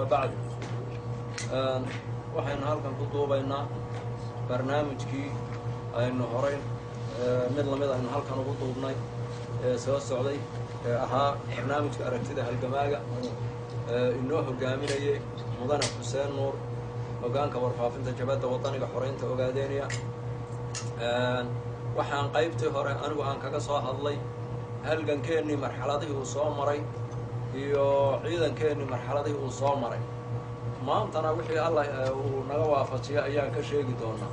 bacd waxaynu halkan ku duubaynaa barnaamijkii aynu horay mid lamid aynu halkan ugu duubnay ee soo socday ee ahaa barnaamijka aragtida halgamaaga inoo hogaaminayay mudane xuseen nuur hogaanka warfaafinta jabadda waddaniga xoraynta ogaadeeniya waxaan qaybtii hore anigu aan kaga soo hadlay halgankeennii marxaladihii uu soo maray iyo ciidankeennii marxaladihii uu soo maray maantana wixii allah uu naga waafajiya ayaan ka sheegi doonaa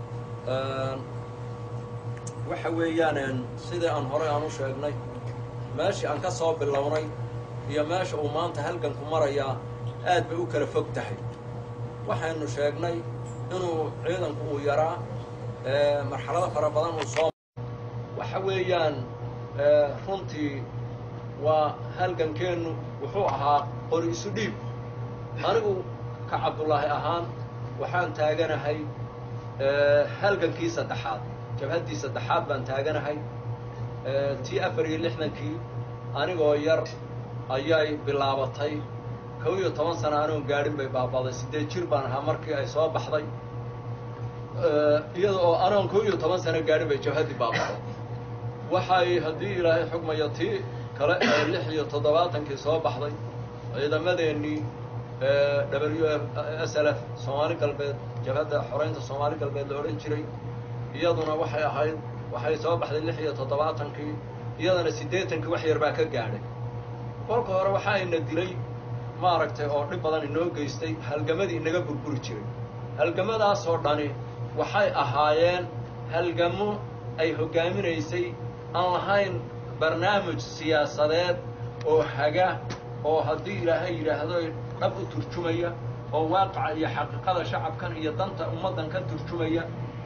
waxa weeyaan sidii aan horey aan u sheegnay meeshii aan ka soo bilownay iyo meesha uu maanta halganku marayaa aad bay u kala fog tahay waxaynu sheegnay inuu ciidanku uu yaraa marxalado fara badan uu soo waxa weeyaan runtii waa halgankeennu wuxuu ahaa qori isu dhiib anigu ka cabdullaahi ahaan waxaan taaganahay halgankii saddexaad jabhaddii saddexaad baan taaganahay tii afar iyo lixdankii anigoo yar ayay bilaabatay kow iyo toban sana anigoon gaadhin bay baabaaday siddeed jir baan ahaa markii ay soo baxday iyada oo anigoon kow iyo toban sano gaadhin bay jabhaddii baabaaday waxay haddii ilaahay xugmayo tii kale ee lix iyo toddobaatankii soo baxday ciidamadeennii w s l f soomaali galbeed jabhadda xoraynta soomaali galbeed la odhan jiray iyaduna waxay ahayd waxay soo baxday lix iyo toddobaatankii iyadana siddeetankii wax yar baa ka gaadhay kolka hore waxa ayna dilay maaragtay oo dhib badan inoo geystay halgamadii inaga burburi jiray halgamadaasoo dhani waxay ahaayeen halgamo ay hoggaaminaysay aan lahayn barnaamij siyaasadeed oo haga oo haddii ilaahay yidhaahdo dhab u turjumaya oo waaqaca iyo xaqiiqada shacabkan iyo danta ummaddan ka turjumaya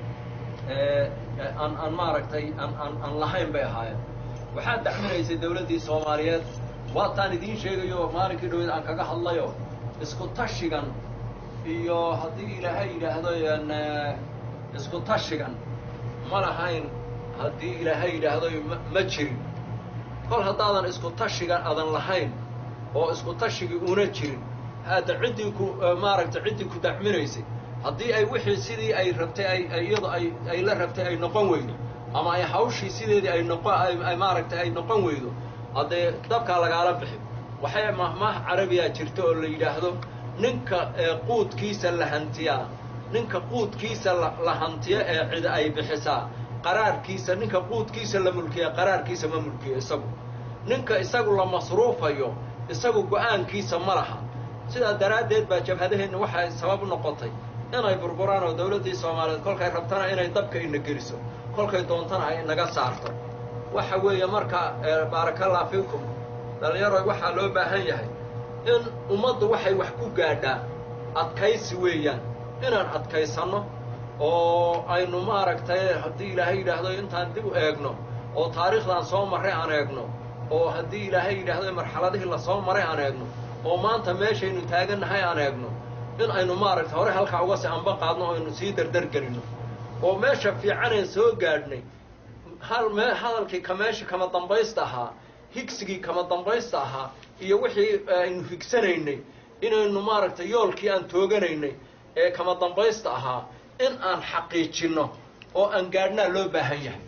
aan aan maaragtay aan aan aan lahayn bay ahaayeen waxaa dacminaysay dawladdii soomaaliyeed waataan idiin sheegayo maalinkii dhaweed aan kaga hadlayo isku tashigan iyo haddii ilaahay yidhaahdo isku tashigan ma lahayn haddii ilaahay yidhaahdo ma jirin kol haddaadan isku tashigan adan lahayn oo isku tashigii una jirin hadda ciddii ku maaragtay ciddii ku dacminaysay haddii ay wixii sidii ay rabtay ay iyado ay ay la rabtay ay noqon weydo ama ay hawshii sideedii ay noqon ay maaragtay ay noqon weydo haddee dabkaa lagaala bixi waxay mahmaah carabiyaa jirta oo la yidhaahdo ninka quudkiisa la hantiyaa ninka quudkiisa la hantiyo ee cid ay bixisaa qaraarkiisa ninka quudkiisa la mulkiya qaraarkiisa ma mulkiyo isagu ninka isagu la masruufayo isagu go-aankiisa ma laha sidaa daraaddeed baa jabhadaheenna waxay sabab noqotay inay burburaan oo dawladdii soomaaliyeed kolkay rabtana inay dabka ina geliso kolkay doontana ay inaga saarto waxa weeye marka baarakallah fiikum dhallinyaroy waxaa loo baahan yahay in ummaddu waxay wax ku gaadhaa adkaysi weeyaan inaan adkaysanno oo aynu maaragtay haddii ilaahay yidhaahdo intaan dib u eegno oo taariikhdan soo marray aan eegno oo haddii ilaahay yidhaahdo marxaladihii lasoo maray aan eegno oo maanta meeshaynu taagannahay aan eegno in aynu maaragtay hore halkaa uga si anba qaadno o aynu sii dardargelinno oo meesha fiicaneen soo gaadhnay hal mee hadalkii ka meesha kama dambaysta ahaa higsigii kama dambaysta ahaa iyo wixii aynu higsanaynay inaynu maaragtay yoolkii aan tooganaynay ee kama dambaysta ahaa in aan xaqiijinno oo aan gaadhnaa loo baahan yahay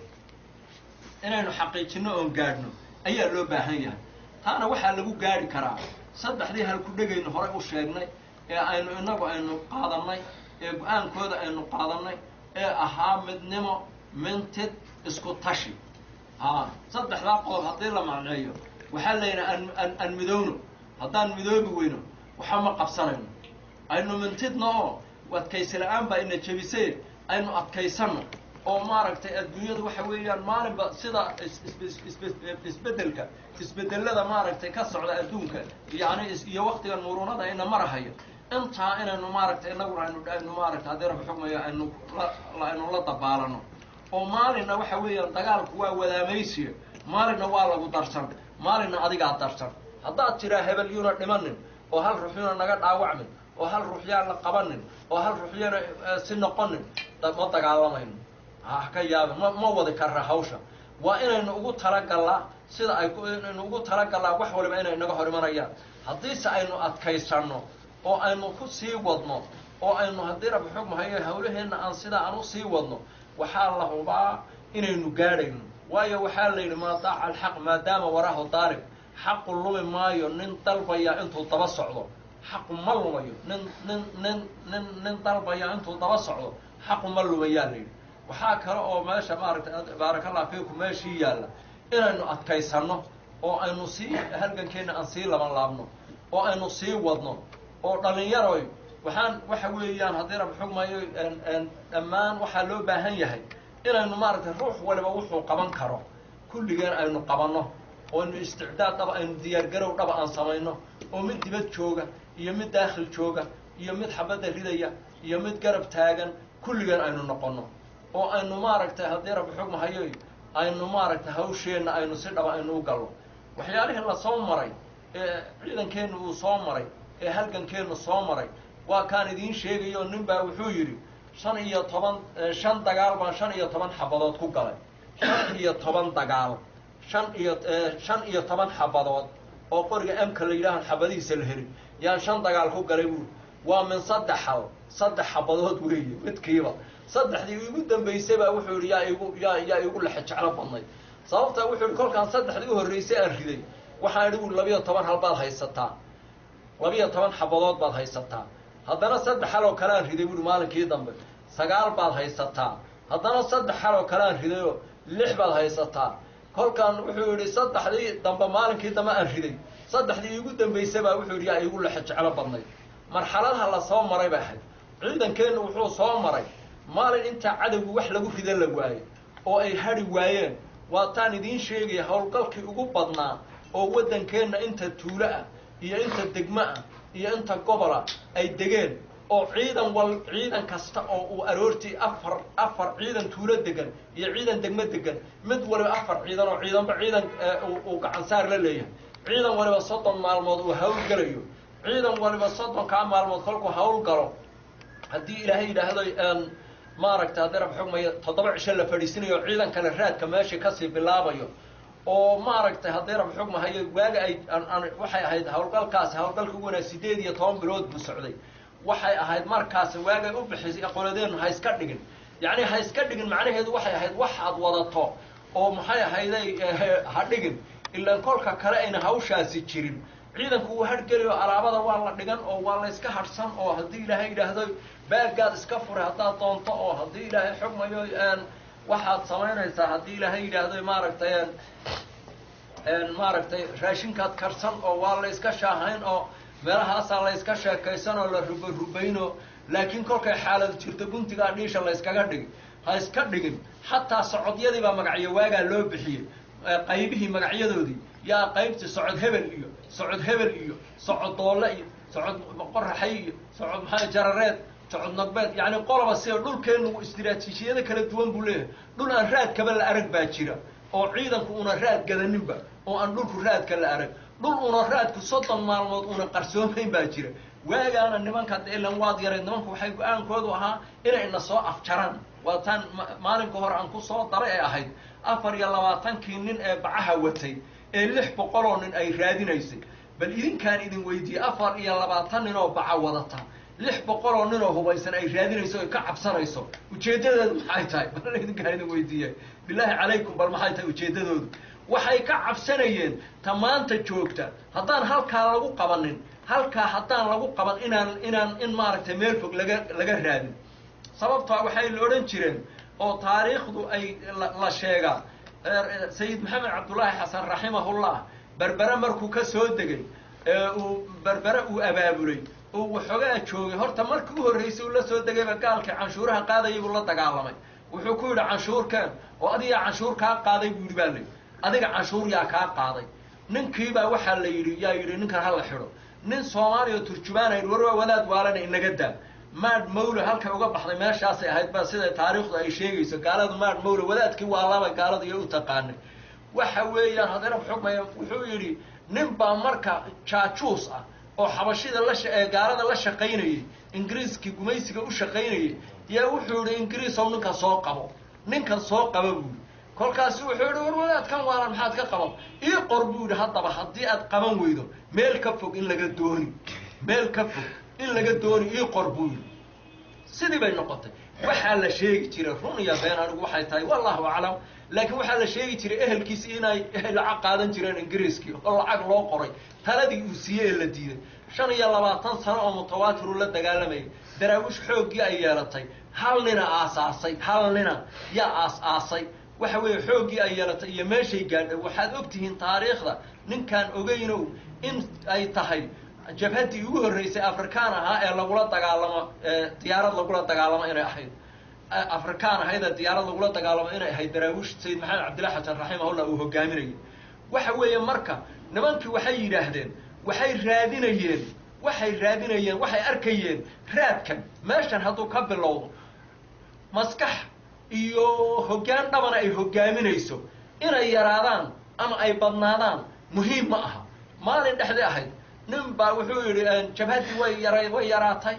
inaynu xaqiijinno oon gaadhno ayaa loo baahan yahay taana waxaa lagu gaadhi karaa saddexdii halku dhegaynu horey u sheegnay ee aynu innagu aynu qaadannay ee go-aankooda aynu qaadannay ee ahaa midnimo mintid isku tashi haa saddexdaa qodob haddii la macneeyo waxaa layidhi aan aan aan midowno haddaan midoobi weyno waxa ma qabsanayno aynu mintidno oo adkaysi la-aan baa ina jebisee aynu adkaysanno oo maaragtay adduunyadu waxa weeyaan maalinba sida isbeddelka isbedellada maaragtay ka socda adduunka yacni iyo waktigan muruunada ina marahayo intaa inaynu maaragtay inaguna aynu aynu maaragtay haddii rabbi xugmayo aynu la aynu la dabaalano oo maalinna waxa weeyaan dagaalku waa wadaamaysiya maalinna waa lagu darsan maalinna adigaa darsan haddaad tiraa hebel yuuna dhimanin oo hal ruux yuuna naga dhaawacmin oo hal ruux yaan la qabanin oo hal ruux yana si noqonin ma dagaalamayno ha ka yaabin ma ma wadi karra hawsha waa inaynu ugu talagallaa sida ay inaynu ugu talagallaa wax waliba inay naga hor imanayaan haddiise aynu adkaysanno oo aynu ku sii wadno oo aynu haddii rabbi xog mahayo hawlaheenna aan sidaa aan u sii wadno waxaa la hubaa inaynu gaadhayno waayo waxaa la yidhi maa daaca alxaq maadaama waraahu daalib xaqu lumi maayo nin dalbaya intuu daba socdo xaqu ma lumayo nin nin nin nin nin dalbaya intuu daba socdo xaqu ma lumayaa la yidhi waxaa kale oo meesha maaragtay baarakallah fiikum meeshii yaalla inaynu adkaysanno oo aynu sii halgankeenna aan sii laban laabno oo aynu sii wadno oo dhalinyaroy waxaan waxa weeyaan haddii rab xugmayo dhammaan waxaa loo baahan yahay inaynu maaragtay ruux waliba wuxuu qaban karo kulligeen aynu qabanno oo aynu isticdaad dhaba aynu diyaargarow dhaba aan samayno oo mid dibad jooga iyo mid daakhil jooga iyo mid xabadda ridaya iyo mid garab taagan kulligeen aynu noqonno oo aynu maaragtay haddii rabbi xog mahayo aynu maaragtay hawsheenna aynu si dhaba aynu u galno waxyaalihii la soo maray ee ciidankeennu uu soo maray ee halgankeennu soo maray waa kaan idiin sheegayo nin baa wuxuu yidhi shan iyo toban shan dagaal baan shan iyo toban xabadood ku galay shan iyo toban dagaal shan iyo shan iyo toban xabadood oo qoriga emka la yidhaahan xabadihiisa la helin yaan shan dagaal ku galay buuri waa min saddex hal saddex xabadood weeye midkiiba saddexdii igu dambaysay baa wuxuu yidhi yaa igu yaa yaa igu lexe jeclo badnay sababta wuxuu yidhi kolkaan saddexdii u horraysay aan riday waxaan idhi buuri labiyo toban hal baad haysataa labiyo toban xabadood baad haysataa haddana saddex hal oo kale aan riday buuri maalinkii dambe sagaal baad haysataa haddana saddex hal oo kale aan ridayoo lix baad haysataa kolkaan wuxuu yidhi saddexdii dambe maalinkii dambe aan riday saddexdii iigu dambaysay baa wuxuu yidhi yaa iigu lexe jeclo badnay marxaladaha la soo maray bay ahayd ciidankeennu wuxuu soo maray maalin intaa cadowgu wax lagu rida la waayo oo ay hadhi waayeen waataan idiin sheegaya howlgalkii ugu badnaa oo waddankeenna inta tuulo ah iyo inta degmo ah iyo inta gobola ay degeen oo ciidan wal ciidan kasta oo uu aroortii afar afar ciidan tuulo degan iyo ciidan degmo degan mid waliba afar ciidan oo ciidanba ciidan uu gacansaar la leeyahay ciidan waliba soddon maalmood uu hawlgalayo ciidan waliba soddonkaa maalmood kolkuu hawl galo haddii ilaahay yidhaahdo maaragta haddii rab xugmaya toddoba cisho la fadhiisinayo oo ciidan kale raadka meeshii kasii bilaabayo oo maaragtay haddii rab xugmahayo waaga ay waxay ahayd hawlgalkaasi hawlgalka ugu wanaag sideed iyo toban bilood buu socday waxay ahayd markaasi waagay u bixisay qoladeennu ha iska dhigin yacni ha iska dhigin macnaheedu waxay ahayd waxaad wadato oo maxay ahayday ha dhigin ilaan kolka kale ayna hawshaasi jirin ciidanku uu hadhgeliyo alaabada waa la dhigan oo waa la iska hadhsan oo haddii ilaahay yidhaahdo baagaad iska furay haddaad doonto oo haddii ilaahay xugmayo waxaad samaynaysaa haddii ilaahay yidhaahdo maaragtay maaragtay raashinkaad karsan oo waa la iska shaahayn oo meelahaasaa la iska sheekaysan oo la ruba rubayno laakiin kolkay xaalad jirto guntigaa dhiisha la yskaga dhigi ha iska dhigin xataa socodyadii baa magacyo waagaa loo bixiyey qaybihii magacyadoodii yaa qaybtii socod hebel iyo socod hebel iyo socod doolle iyo socod qoraxay iyo socod maxaa jarareed socod nogbeed yacni qoloba sida dhulkeennu istiraatiijiyado kala duwan buu leeyahay dhul aan raadkaba la arag baa jira oo ciidanku una raad gadaninba oo aan dhulku raadka la arag dhul una raadku soddon maalmood una qarsoomayn baa jira waagaana nimanka ilan waad yaray nimanku waxay go-aankoodu ahaa inay na soo afjaraan waataan maalinka hore aan ku soo daray ay ahayd afar iyo labaatankii nin ee bacaha watay ee lix boqoloo nin ay raadinaysay bal idinkaan idin weydiiyey afar iyo labaatan nin oo baca wadata lix boqoloo nin oo hubaysan ay raadinayso oy ka cabsanayso ujeeddadeedu maxay tahay bal idinkaan idin weydiiyey bilaahi calaykum bal maxay tahay ujeeddadoodu waxay ka cabsanayeen ta maanta joogta haddaan halkaa lagu qabanin halkaa haddaan lagu qaban inaan inaan in maaragtay meel fog laga laga raadin sababtaa waxay la odhan jireen oo taariikhdu ay la sheegaa sayid maxamed cabdullaahi xasan raximahullah berbere markuu ka soo degay ee uu berbere uu abaabulay uu waxoogaa joogay horta markii u horraysay uu la soo degayba gaalkii canshuuraha qaadayay buu la dagaalamay wuxuu ku yidhi canshuurkeen oo adigaa canshuur kaa qaaday buu yidhi baa layidhi adiga canshuur yaa kaa qaaday ninkiibaa waxaa la yidhi yaa yidhi ninkan hala xidho nin soomaaliya oo turjubaana yidhi war waa wadaad waalana inaga daa maad mawle halkay uga baxday meeshaasay ahayd ba sida taariikhdu ay sheegayso gaaladu maad mawle wadaadkii waa laba gaalada iyo u taqaanay waxa weeyaan haddana xugmaya wuxuu yidhi nin baa marka jaajuus ah oo xabashida la ee gaalada la shaqaynayay ingiriiskii gumaysiga u shaqaynayay yaa wuxuu yidhi ingiriisow ninkan soo qabo ninkan soo qaba buu yidhi kolkaasu wuxuu yidhi war wadaadkan waalan maxaad ka qaban ii qor buu yidhi haddaba haddii aad qaban weydo meel ka fog in laga dooni meel ka fog in laga dooni ii qor buu yidhi sidii bay noqotay waxaa la sheegi jiray run iyo been anigu waxay tahay wallahu aclam laakiin waxaa la sheegi jiray ehelkiisi inay lacag qaadan jireen ingiriiskii oo lacag loo qoray taladii uu siiyey ee la diiday shan iyo labaatan sano oo mutawaatiru la dagaalamayay daraawish xooggii ay yeelatay hal nina aasaasay hal nina yaa aas-aasay waxa weeye xooggii ay yeelatay iyo meeshay gaadhay waxaad og tihiin taariikhda ninkaan ogeynow in ay tahay jabhaddii ugu horreysay afrikaan ahaa ee lagula dagaalamo diyaarad lagula dagaalamo inay ahayd afrikaan ahayd ee diyaarad lagula dagaalamo inay ahayd daraawish sayid maxamed cabdillahi xasan raximahullah uu hogaaminayay waxa weeye marka nimankii waxay yidhaahdeen waxay raadinayeen waxay raadinayeen waxay arkayeen raadkan meeshan hadduu ka bilowdo maskax iyo hoggaan dhabana ay hogaaminayso inay yaraadaan ama ay badnaadaan muhiim ma aha maalin dhexdii ahayd nin baa wuxuu yidhi jabhaddii way yara way yaraatay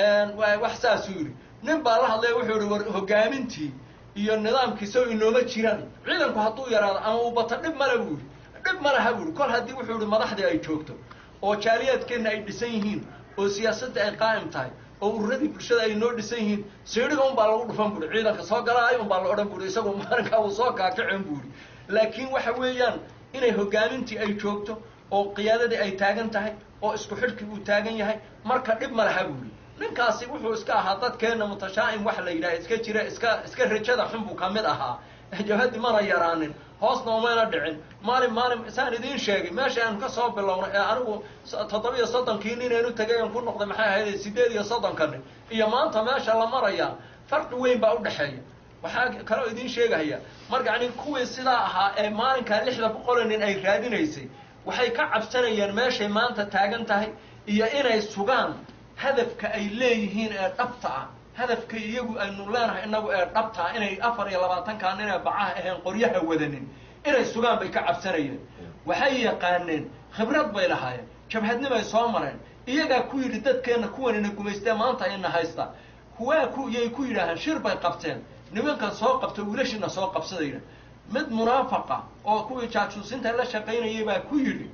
wax saasuu yidhi nin baa la hadlaya wuxuu yihi war hogaamintii iyo nidaamkii sow inooma jiraan ciidanku hadduu yaraado ama uu bato dhib male buu yidhi dhib ma laha buu yihi kol haddii wuxuu yihi madaxdii ay joogto oo jaaliyaadkeenna ay dhisan yihiin oo siyaasadda ay qaa'im tahay oo ururadii bulshada ay noo dhisan yihiin siidhiga un baa lagu dhufan buuhi ciidanka soo galaayo un baa la odhan buuhi isagu maalinkaa uu soo kaakacen buuhi laakiin waxa weeyaan inay hogaamintii ay joogto oo qiyaadadii ay taagan tahay oo isku xidhkii uu taagan yahay marka dhib ma laha buuhi ninkaasi wuxuu iska ahaa dadkeenna mutashaa'im waxa la yidhaha iska jira iska iska rajada xun buu ka mid ahaa jabhaddi mana yaraanin hoosna umayna dhicin maalin maalin saan idiin sheegay meesha aanu ka soo bilownay ee anigu toddobiyo soddonkii ninaynu tegay aan ku noqday maxay ahayd sideed iyo soddonkani iyo maanta meesha la marayaa farqi weyn baa udhexeeya waxaa kaloo idiin sheegahaya marka yani kuwii sidaa ahaa ee maalinkaa lixda boqolo nin ay raadinaysay waxay ka cabsanayeen meeshay maanta taagan tahay iyo inay sugaan hadafka ay leeyihiin ee dhabta ah hadafka iyagu aynu leenahay inagu ee dhabta ah inay afar iyo labaatankaa nin ee bacaha aheen qoryaha wadanin inay sugaan bay ka cabsanayeen waxay yaqaaneen khibrad bay lahaayeen jabhadnimay soo mareen iyagaa ku yidhi dadkeenna kuwanina gumaystee maanta ina haysta kuwaa ku yay ku yidhaahaan shir bay qabteen nimankan soo qabta wiilashina soo qabsadayna mid munaafaqa oo kuwii jaajuusinta la shaqaynayay baa ku yidhi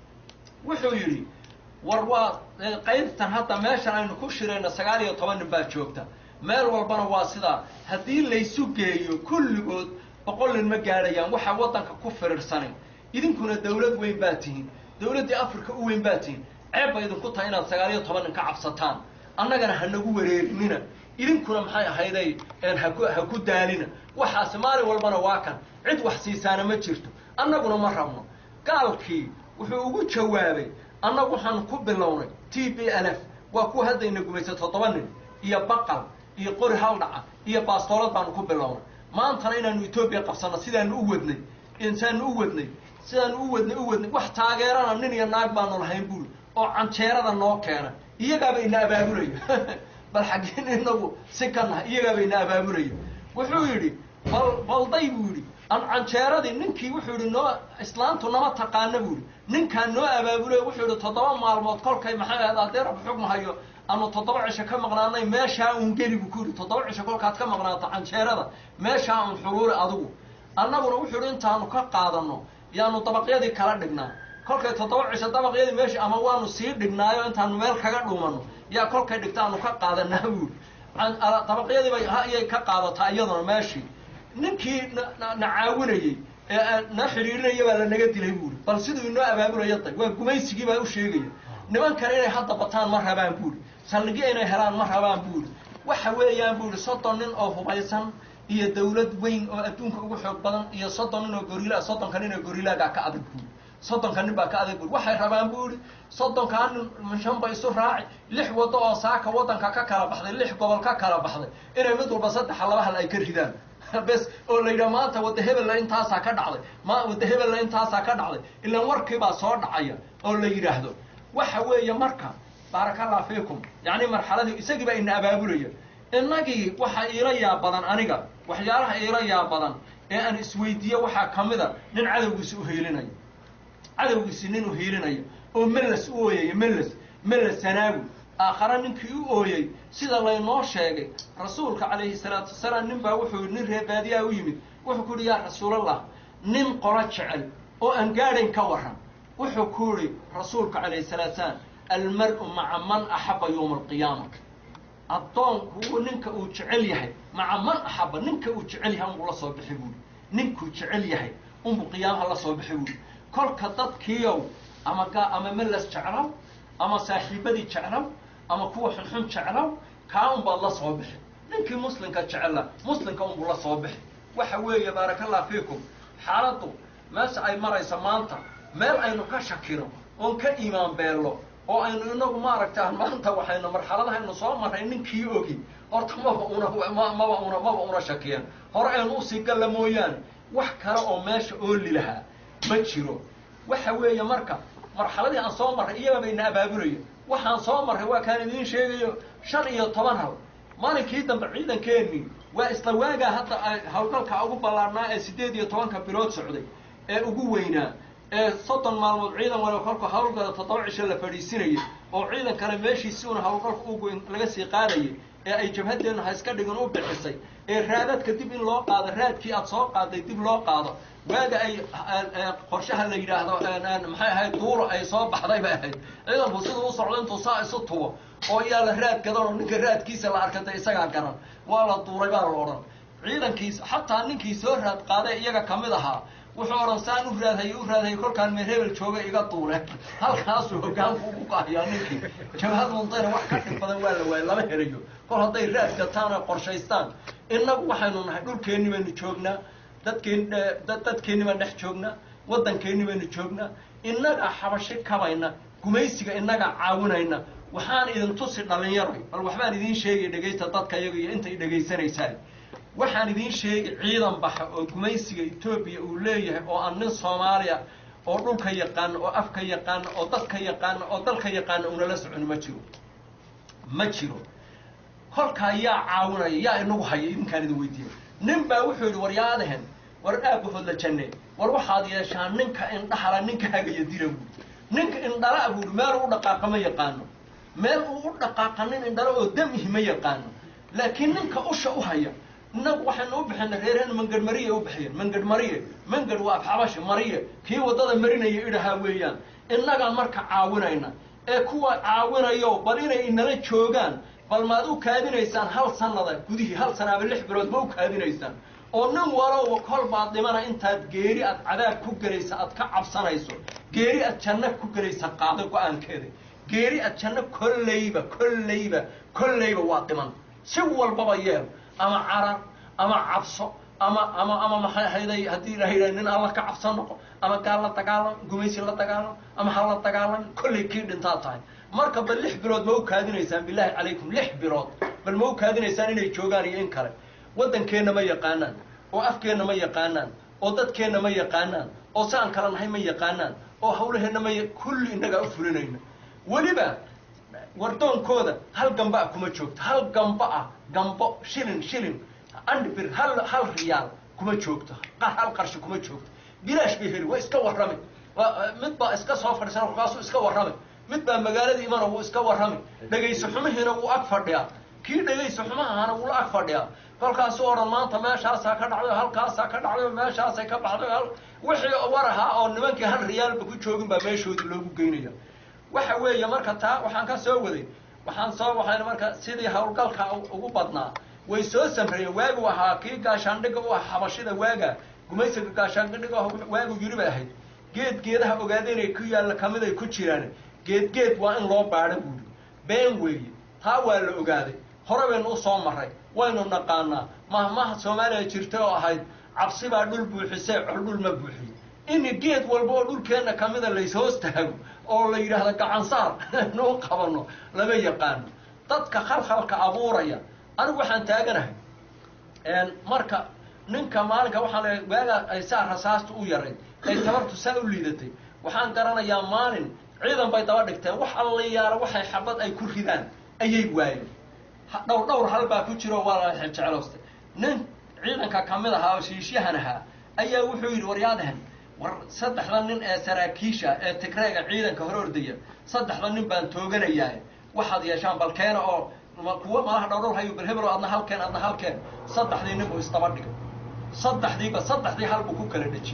wuxuu yidhi war waa qaybtan hadda meeshan aynu ku shirayna sagaal iyo toban nin baa joogta meel walbana waa sidaa haddii laysu geeyo kulligood boqol nin ma gaadhayaan waxaa waddanka ku firirsanin idinkuna dawlad weyn baa tihiin dawladdii africa u weyn baa tihiin ceeb bay idinku tahay inaad sagaal iyo toban nin ka cabsataan annagana ha nagu wareerinina idinkuna maxay ahayday haku ha ku daalina waxaasi maalin walbana waa kan cid wax siisaana ma jirto annaguna ma rabno gaalkii wuxuu ugu jawaabay annagu waxaanu ku bilownay t b l f waa kuwa haddayna gumaysa toddoba nin iyo baqal iyo qori haldhaca iyo baastoolad baanu ku bilownay maantana inaanu etoobiya qabsanno sidaanu u wadnay insaanu u wadnay sidaanu u wadnay u wadnay wax taageerana nin iyo naag baanu lahayn buuli oo canjeerada noo keena iyagaaba ina abaabulaya bal xaggeen inagu si ka nahay iyagaaba ina abaabulaya wuxuu yidhi bal balday buu yidhi an canjeeradii ninkii wuxuu yidhi noo islaantu nama taqaana buu yidhi ninkaan noo abaabulay wuxuu yidhi toddoba maalmood kolkay maxay ahayd haddii rab xugma hayo aanu toddoba cisho ka maqnaanay meeshaa uun geli buu ku yidhi toddoba cisho kolkaad ka maqnaato canjeerada meeshaa uun xuluuli adigu annaguna wuxuu yidhi intaanu ka qaadanno yaanu dabaqyadii kala dhignaa kolkay toddoba cisho dabaqyadii meeshii ama waanu sii dhignaayo intaanu meel kaga dhuumanno yaa kolkay dhigtaanu ka qaadanaa buuri dabaqyadii bay iyay ka qaadataa iyaduna meeshii ninkii na caawinayey ee na xidhiirinaya baa lanaga dilay buuri bal siduu inoo abaabulaya day waa gumaysigii baa u sheegaya nimankan inay hadda bataan ma rabaan buuri saldhigyo inay helaan ma rabaan buuri waxa weeyaan buuri soddon nin oo hubaysan iyo dawlad weyn oo adduunka ugu xoog badan iyo soddon nin oo gorila soddonka nin oo gorilaagaa ka adag buuri soddonka nin baa ka adag buuri waxay rabaan buuri soddonkaa nin shanba isu raaci lix waddo oo saaka waddanka ka kala baxday lix gobol ka kala baxday inay mid walba saddexa laba hal ay ka ridaan bes oo la yidhaha maanta wadda hebella intaasaa ka dhacday ma wadda hebella intaasaa ka dhacday ilaan warkiibaa soo dhacaya oo la yidhaahdo waxa weeye marka baaraka allah fiikum yacni marxaladii isagii baa ina abaabulaya innagii waxaa iila yaa badan aniga waxyaalaha iila yaa badan ee aan isweydiiye waxaa ka mida nin cadowgiisi uhiilinaya cadowgiisi nin uhiilinaya oo meles u ooyaya meles meles sanaagu aakhare ninkii u ooyey sida laynoo sheegay rasuulka calayhi salaatu wasalaam nin baa wuxuu nin reebaadiyaa u yimid wuxuu ku yihi yaa rasuulallah nin qolo jecel oo aan gaadhayn ka warran wuxuu ku yihi rasuulka calayhi salaatu salaam almar-u maca man axaba yowma alqiyaama addoonku ninka uu jecel yahay maca man axaba ninka uu jecel yahay unbuu la soo bixi buuri ninkuu jecel yahay unbuu qiyaamaha la soo bixi buuri kolka dadkiiow ama ga ama melas jeclow ama saaxiibadii jeclow ama kuwa xunxun jeclow kaa unbaad la soo bixi ninkii muslimka jecela muslimka unbuu la soo bixi waxa weeye baaraka allah fiikum xaaladdu meesha ay maraysa maanta meel aynu ka shakino oon ka iimaan beello oo aynu inagu maaragta maanta waxaynu marxaladahaynu soo marray ninkii ogi horta maba una maba una maba una shakiyeen hore aynu usii galla mooyaane wax kale oo meesha ooli lahaa ma jiro waxa weeye marka marxaladii aan soo marray iyagaba ina abaabulayo waxaan soo marray waa kaan idiin sheegayo shan iyo toban hal maalinkii dambe ciidankeenii waa isla waagaa hadda hawlgalka ugu ballaarnaa ee siddeed iyo tobanka bilood socday ee ugu weynaa ee soddon maalmood ciidan waliba kolku hawlgala toddoba cisho la fadhiisinayay oo ciidan kale meeshiisi una hawlgalka ugoyn laga sii qaadayay ee ay jabhadeennu ha iska dhigin u bixisay ee raadadka dib in loo qaado raadkii aad soo qaaday dib loo qaado waaga ay qorshaha la yidhaahdo maxay ahayd duuro ay soo baxday bay ahayd ciidanku siduu u socdo intuu saa isu tubo oo yaa la raad gadan oo ninka raadkiisa la arkatay isagaa garan waa la duuray baa la odhan ciidankiis xataa ninkii soo raad qaaday iyaga kamid ahaa wuxuu odhan saan u raadhayay u raadhayay kolkaan meer hebel jooga iga duule halkaasuu hogaanku ugu qahayaa ninkii jabhad muntayna wax ka dhib badan waa la waayay lama helayo kol hadday raad gataan oo qorshaystaan innagu waxaynu nahay dhulkeenni baynu joognaa dadkeen dadkeenni baan dhex joognaa waddankeenni baynu joognaa innagaa xabashi kabayna gumaysiga innagaa caawinayna waxaan idin tusi dhalinyaroy bal waxbaan idiin sheegay dhegaysta dadka iyaga iyo intay dhegaysanaysaan waxaan idiin sheegay ciidan baxa oo gumaysiga etoobiya uu leeyahay oo aan nin soomaaliya oo dhulka yaqaana oo afka yaqaana oo dadka yaqaana oo dalka yaqaana unala socon ma jiro ma jiro kolkaa yaa caawinaya yaa inagu haya idinkaan idin weydiiya nin baa wuxuu yidhi war yaadahen war aabahood la janne war waxaad yeeshaan ninka indhahala ninka hagaya dila buuri ninka indhala buuri meel u dhaqaaqa ma yaqaano meel uu u dhaqaaqa nin indhalo oo damihi ma yaqaano laakiin ninka usha u haya innagu waxaynu u bixina reereen mangadh mariye u bixiyeen mangadh mariye mangadh waa afxabashi mariye kii waddada marinaya idhahaa weeyaan innagaan marka caawinayna ee kuwa caawinayo bal inay inala joogaan bal maad u kaadinaysaan hal sanada gudihii hal sana ama lix bilood ma u kaadinaysaan oo nin walowba kol baad dhimana intaad geeri aad cadaab ku gelaysa aad ka cabsanayso geeri aad janno ku gelaysa qaado go-aankeeda geeri aad janno kollayba kollayba kollayba waa dhiman si walbaba yeel ama carar ama cabso ama ama ama maxay ahayday haddii la yidhaha nin alla ka cabsan noqo ama gaal la dagaalam gumaysi la dagaalam ama ha la dagaalam kollay kii dhintaa tahay marka bal lix bilood ma u kaadinaysaan bilaahi calaykum lix bilood bal ma u kaadinaysaan inay joogaan iyo in kale waddankeenna ma yaqaanaan oo afkeenna ma yaqaanaan oo dadkeenna ma yaqaanaan oo saan kala nahay ma yaqaanaan oo hawlaheenna ma kulli innagaa u fulinayna weliba wardoonkooda hal gamba ah kuma joogto hal gamba ah gambo shilin shilin andbir hal hal riyaal kuma joogto hal qarshi kuma joogto bilaash bay heli waa iska warrami mid baa iska soo fadhiisan kolkaasuu iska warrami mid baa magaalada imana wuu iska warrami dhegayso xumihiina wuu ag fadhiyaa kii dhegayso xumahahana wuu la ag fadhiyaa kolkaasuu odhan maanta meeshaasaa ka dhacday halkaasaa ka dhacday meeshaasay ka baxday wixii war ahaa oo nimankii hal riyaalba ku joogin baa meeshoodii loogu geynaya waxa weeye marka taa waxaan ka soo waday waxaan soo waxayna marka sidii hawlgalka ugu badnaa way soo samreeyeen waagu ahaa kii gaashaandhiga u ah xabashida waaga gumaysiga gaashaandhiga waagu yiri bay ahayd geed geedaha ogaada inay ku yaalla kamid ay ku jiraan geed geed waa in loo baadho buuri been weeye taa waa la ogaaday hore baynu u soo marray waynu naqaanaa mahmaha soomaaliya jirta oo ahayd cabsi baa dhul buuxisee col dhul ma buuxiyo in geed walba oo dhulkeenna kamida layshoos taago oo la yidhaahdo gacansaar nuu qabano lama yaqaano dadka khalkhalka abuuraya anigu waxaan taaganahay marka ninka maalinka waxaa la waaga ay saa rasaasta u yarayd ay tabartu saa u liidatay waxaan garanayaa maalin ciidan bay daba dhigteen wax allayaala waxay xabad ay ku ridaan ayay waayeen dhowr dhowr hal baa ku jiro waa la jecloosta nin ciidanka kamid ahaa oo shiishyahan ahaa ayaa wuxuu yidhi waryaadahan war saddexda nin ee saraakiisha ee tigreega ciidanka hor ordaya saddexda nin baan tooganayaa waxaad yeeshaan bal keena oo kuwa malaha dhowdhow hayo bal hebelo adna halkeen adna halkeen saddexdii nin buu isdaba dhigay saddexdiiba saddexdii hal buu ku kala dhejiyey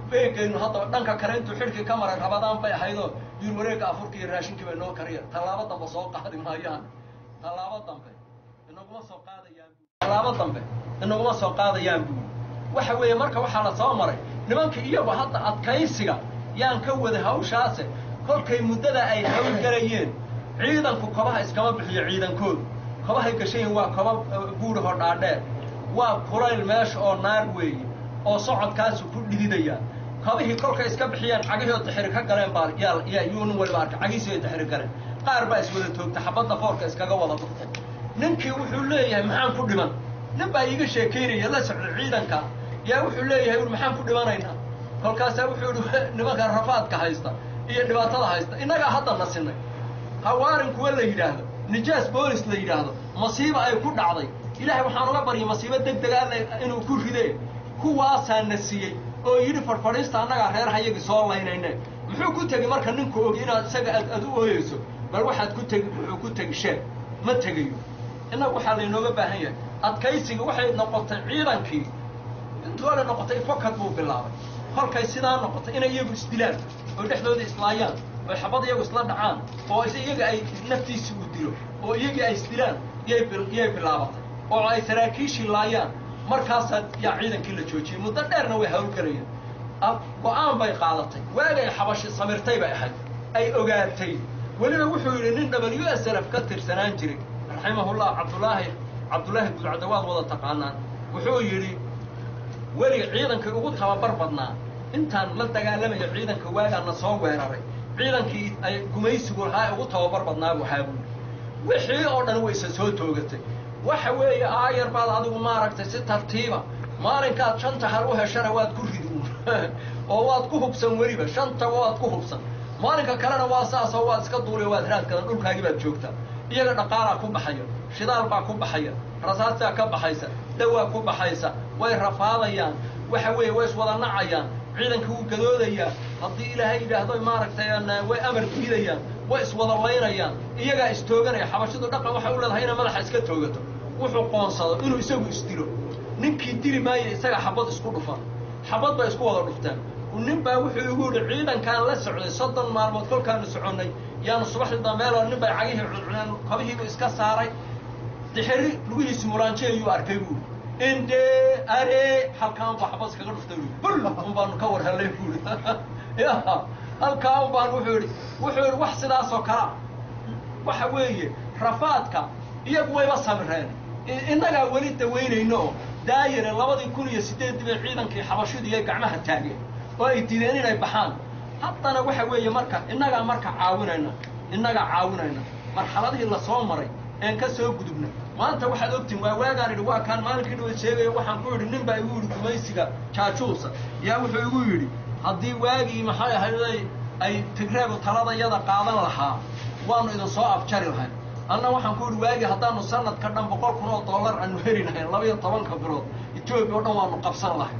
beegaynu haddaba dhanka kale intuu xidhkii ka maray rabadaan bay ahaydoo yur wareegga afurka iyo raashinkii bay noo kariya tallaabo dambe soo qaadi maayaan tallaabo dambe inaguma soo qaadayaan tallaabo dambe inaguma soo qaadayaan buuli waxa weeye marka waxaa la soo maray nimankii iyagu hadda adkaysiga yaan ka wada hawshaase kolkay muddada ay hawlgalayeen ciidanku kobaha iskama bixiyo ciidankoodu kobahay gashayin waa koba buurahoo dhaadheer waa kulayl meesha oo naar weeye oo socodkaasu ku dhididayaan kabihii kolkay iska bixiyeen cagihii oo taxiri ka galeen baa yaa yaa yuu nin waliba arkay cagihiisi ay taxiri galeen qaar baa iswada toogtay xabadda foorka iskaga wada dhuftay ninkii wuxuu leeyahay maxaan ku dhiman nin baa iiga sheekaynaya la socda ciidanka yaa wuxuu leeyahay ur maxaan ku dhimanaynaa kolkaasaa wuxuu ihi nimanka rafaadka haysta iyo dhibaatada haysta innagaa hadda nasinay hawaarin kuwa la yidhaahdo nijaas boolis la yidhaahdo masiiba ay ku dhacday ilaahay waxaan uga baryay masiibo deg dega alle inuu ku ridee kuwaasaa na siiyey oo yidhi farfadhiista annagaa reer hayagii soo laynayne muxuu ku tegi marka ninku ogi inaad isaga aad ad u ooyeyso bal waxaad ku tegi wuxuu ku tegi sheeg ma tegayo innagu waxaa laynooga baahan yahay adkaysiga waxay noqotay ciidankii intuu ale noqotay fokad buu bilaabay kolkay sidaa noqotay inay iyagu isdilaan oo dhexdooda islaayaan oo xabad iyagu isla dhacaan oo iyaga ay naftiisi u dilo oo iyagii ay isdilaan yay yay bilaabatay oo ay saraakiishii laayaan markaasaa yaa ciidankii la joojiyey muddo dheerna way hawlgelayeen go-aan bay qaadatay waagay xabashi samirtay bay ahayd ay ogaatay weliba wuxuu yidhi nin w s lf ka tirsanaan jiray raximahullah cabdulaahi cabdullaahi gudcadawaad wada taqaanaan wuxuu yidhi weliga ciidankii ugu tababar badnaa intaan la dagaalamayo ciidanka waagaana soo weeraray ciidankii ay gumaysigu lahaa ugu tababar badnaa buu haabuuli wixii oo dhan wayse soo toogatay waxa weeye aayar baad adigu maaragtay si tartiiba maalinkaad shanta hal u heshana waad ku ridi uun oo waad ku hubsan weliba shantaba waad ku hubsan maalinka kalena waa saasoo waad iska duuliyo waad raadkadan dhulkaagii baad joogtaa iyaga dhaqaalaa ku baxaya shidaal baa ku baxaya rasaastaa ka baxaysa dawaa ku baxaysa way rafaadayaan waxa weeye way iswada nacayaan ciidanka wuu gadoodayaa haddii ilaahay yidhaahdo maaragtay way amar diidayaan way iswada laynayaan iyagaa istooganaya xabashidu dhaqan waxay u leedahay inay madaxa iska toogato wuxuu qoonsado inuu isagu isdilo ninkii dili maayo isaga xabad isku dhufan xabad bay isku wada dhuftaan nin baa wuxuu igu yidhi ciidankaan la socday soddon maalmood kolkaanu soconnay yaanu subaxdii dambeelo nin bay cagihii cuncuneen kabihiibuu iska saaray dixiri lugihiisi muraanji ayuu arkay buuri inde are halkaan baa xabad iskaga dhuftay buuri bul un baanu ka war hellay buuri ya halkaa un baan wuxuu yidhi wuxuu yidhi wax sidaasoo kalea waxa weeye rafaadka iyagu wayba samireen innagaa weli dawaynayno oo daayire labadii kun iyo siddeeddii bay ciidankii xabashidu iyo gacmaha taageen oo ay diideen inay baxaan haddana waxa weeye marka innagaa marka caawinayna innagaa caawinayna marxaladihii lasoo maray een ka soo gudubna maanta waxaad ogtiin waa waagaan idhi waa kaan maalinkii dhawa sheegayo waxaan ku idhi nin baa igu yidhi gumaysiga jaajuusa yaa wuxuu igu yidhi haddii waagii maxay ahayday ay tigreegu taladayada qaadan lahaa waanu idin soo afjari lahayn anna waxaan ku idhi waagii haddaanu sanadka dhan boqol kun oo dollar aanu heli lahayn labaiyo tobanka bilood etoobiya o dhan waanu qabsan lahayn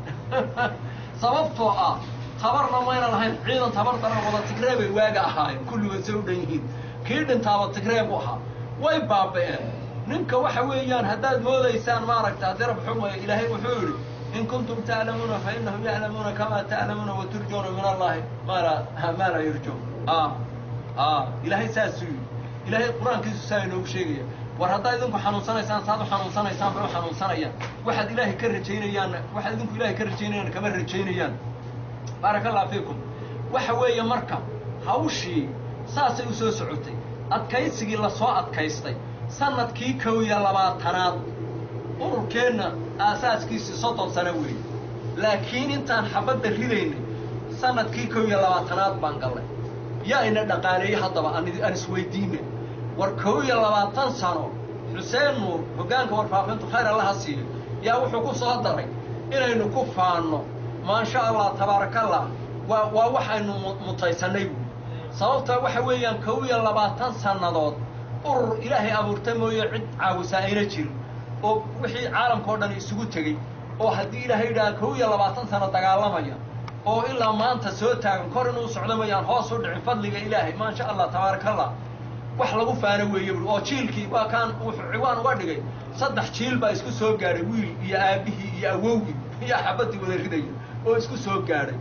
sababtoo ah tabarna mayna lahayn ciidan tabar daran wada tigree bay waaga ahaayeen kulligood say u dhan yihiin kii dhintaaba tigree bu ahaa way baaba'een ninka waxa weeyaan haddaad moodaysaan maaragta haddii rab xugmaya ilaahay wuxuu yidhi in kuntum ta'lamuuna fa innahum ya'lamuuna kamaa ta'lamuuna wa turjuuna min allahi maa laa maa laa yurjuun a a ilaahay saasuu yidhi ilaahay qur-aankiisu saa inoogu sheegaya war haddaad idinku xanuunsanaysaan saad u xanuunsanaysaan bay u xanuunsanayaan waxaad ilaahay ka rajaynayaan waxaad idinku ilaahay ka rajaynayaan kama rajaynayaan baaraka allah fiikum waxa weeye marka hawshii saasay u soo socotay adkaysigii lasoo adkaystay sanadkii kow iyo labaatanaad ururkeenna aasaaskiisii soddon sano weeye laakiin intaan xabadda ridaynay sanadkii kow iyo labaatanaad baan gallay yaa ina dhaqaaleeyey haddaba aan isweydiinay war kow iyo labaatan sano xuseen nuur hoggaanka warfaafintu khayr allaha siiyo yaa wuxuu ku soo daray inaynu ku faanno maasha allah tabaarakallah waa waa waxaynu mutaysannay buui sababta waxa weeyaan kow iyo labaatan sannadood urur ilaahay abuurta mooye cid caawisaa ayna jirin oo wixii caalamkao dhan isugu tegey oo haddii ilaahay yidhaha kow iyo labaatan sano dagaalamaya oo ilaa maanta soo taagan kor inuu socdo mayaan hoos u dhicin fadliga ilaahay maasha allah tabaarakallah wax lagu faano weeye bui oo jiilkii waa kaan wuxuu ciwaan uga dhigay saddex jiil baa isku soo gaadhay wiil iyo aabbihii iyo awowgii iyo xabaddii wada ridaya oo isku soo gaadhay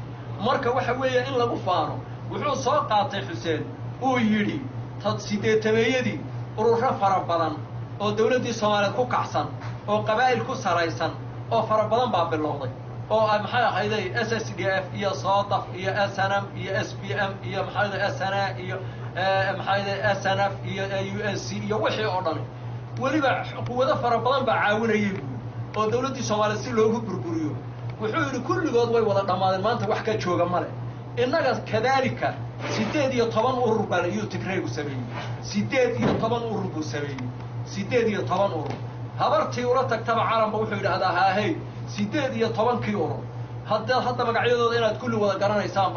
marka waxa weeye in lagu faano wuxuu soo qaatay xuseen uu yidhi tad sideetameeyadii ururo fara badan oo dawladdii soomaaliyeed ku kacsan oo qabaa'il ku saraysan oo fara badan baa bilowday oo maxay ahayday s s d f iyo soodaf iyo s n m iyo s b m iyo maxaayda s n a iyo maxaayda s n f iyo u n c iyo wixii oo dhani weliba quwado fara badan baa caawinayay buui oo dawladdii soomaaliyeed si loogu burburiyo wuxuu yidhi kulligood way wada dhammaadeen maanta wax ka jooga male innaga kadaalika siddeed iyo toban urur baa iyuu tigraygu sameeyey siddeed iyo toban urur buu sameeyey siddeed iyo toban urur habartii ula tagtaba calanba wuxuu yidhaahdaa haahey siddeed iyo tobankii urur hadda hadda magacyadooda inaad kulli wada garanaysaanba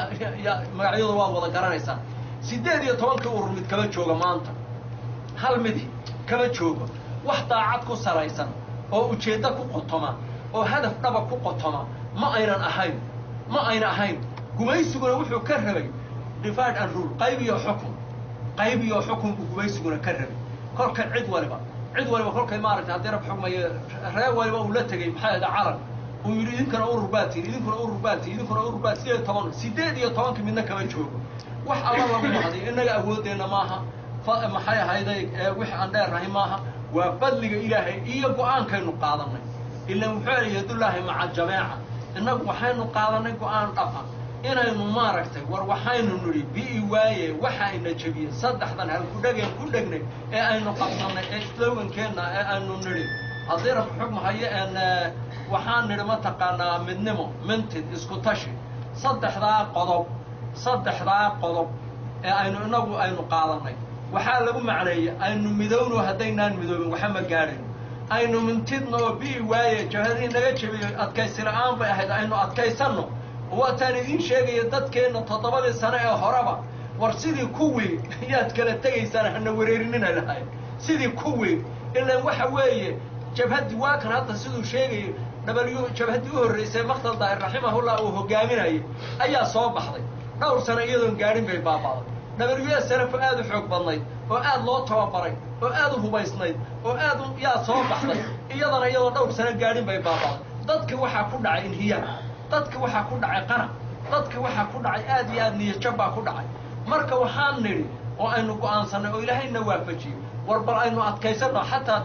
ya magacyadooda waad wada garanaysaan siddeed iyo tobankii urur mid kama jooga maanta hal midi kama joogo wax daacad ku saraysan oo ujeeddo ku qotoma oo hadaf dhaba ku qotoma ma aynan ahayn ma ayna ahayn gumaysiguna wuxuu ka rabay divide and rule qayb iyo xukun qayb iyo xukun buu gumaysiguna ka rabay kolka cid waliba cid waliba kolkay maaragtay haddii rab xugmayo reer waliba uu la tegey maxaa ahda calan uu yidhi idinkana urur baa tihin idinkuna urur baa tihin idinkuna urur baa sideed iyo toban siddeed iyo tobankii midna kama joogo wax alla lagu mahday innaga awooddeenna maaha maxay ahayday wix aan dheernahay maaha waa badliga ilaahay iyo go-aankaynu qaadanay ilan wuxuu ela yadullaahi maca jameeca innagu waxaynu qaadanay go-aan dhaba inaynu maaragtay war waxaynu nidhi bi'i waaye waxayna jebiyey saddexdan hal ku dhegeen ku dhegnay ee aynu qabsannay ee slogankeenna ee aynu nidhi haddii rab xugmahayo een waxaan nidhi mataqaanaa midnimo mintid isku tashi saddexdaa qodob saddexdaa qodob ee aynu inagu aynu qaadanay waxaa lagu macneeyey aynu midowno haddaynaan midoobin waxa ma gaadhayn aynu mintidna oo bi'i waaye jabhadii naga jebiyo adkaysi la-aan bay ahayd aynu adkaysanno waataan idiin sheegaya dadkeenna toddobadii sano ee horeba war sidii kuwii yaad kala tegaysaan hana wareerinina lahay sidii kuwii ilaan waxa weeye jabhaddii waa kan hadda siduu sheegayay w jabhaddii u horraysay maktal daahir raximahullah uu hogaaminayay ayaa soo baxday dhowr sano iyadoon gaadhin bay baaba'day w s nf aad u xoog badnayd oo aad loo tababaray oo aad u hubaysnayd oo aad yaa soo baxday iyadana iyadoo dhowr sano gaadhin bay baaba'day dadka waxaa ku dhacay inhiyaar dadka waxaa ku dhacay qanac dadka waxaa ku dhacay aad iyo aad niyajab baa ku dhacay marka waxaan nidhi oo aynu go'aansannay oo ilaahayna waafajiyey war bal aynu adkaysanno xataa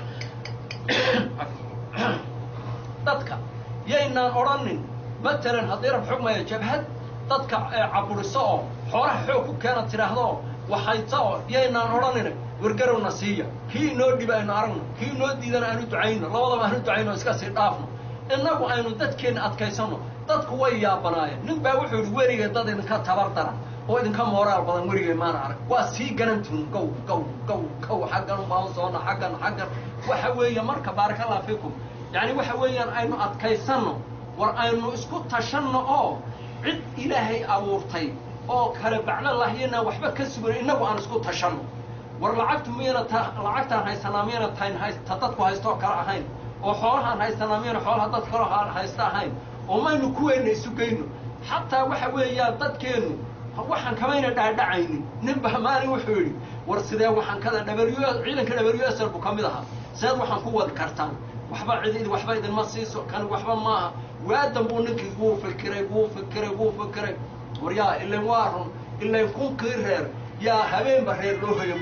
dadka yaynaan odhanin matalan haddii rab xugmaya jabhad dadka caburiso oo xoolaha xoog ku keena tidhaahdo waxayta oo yaynaan odhanina wargarowna siiya kii inoo dhiba aynu aragno kii inoo diidana aanu ducayno labadaba aanu ducayno iska sii dhaafno innagu aynu dadkeenna adkaysanno dadku way yaabanaayeen nin baa wuxuu yidhi weligee dad idinka tabar dara oo idinka mooraal badan weligee maana arag waa sii garantihin gow gow gow gow xaggan ubaan soona xaggan xaggan waxa weeye marka baaraka allah fiikum yacni waxa weeyaan aynu adkaysanno war aynu isku tashanno oo cid ilaahay abuurtay oo kale bacna lahyana waxba ka sugan innagu aan isku tashanno war lacagtu miyana ta lacagtaan haysanaa miyana tayn haysta dadku haystooo kale ahayn oo xoolahaan haysanaa miyana xoolaha dad kaloo haysta ahayn oo maynu kuweenna isu geyno xataa waxa weeyaan dadkeennu waxaan kamayna dhaadhacaynin ninba maalin wuxuu yidhi war sidee waxaan kada w ciidanka w s l buu ka mid ahaa seed waxaan ku wadi kartaan waxba cid waxba idinma siiso kan waxba maaha waadan buu ninkii wuu fikiray wuu fikiray wuu fikiray war yaa ilan waa run ilan kunkii reer yaa habeenba reer loo hoyan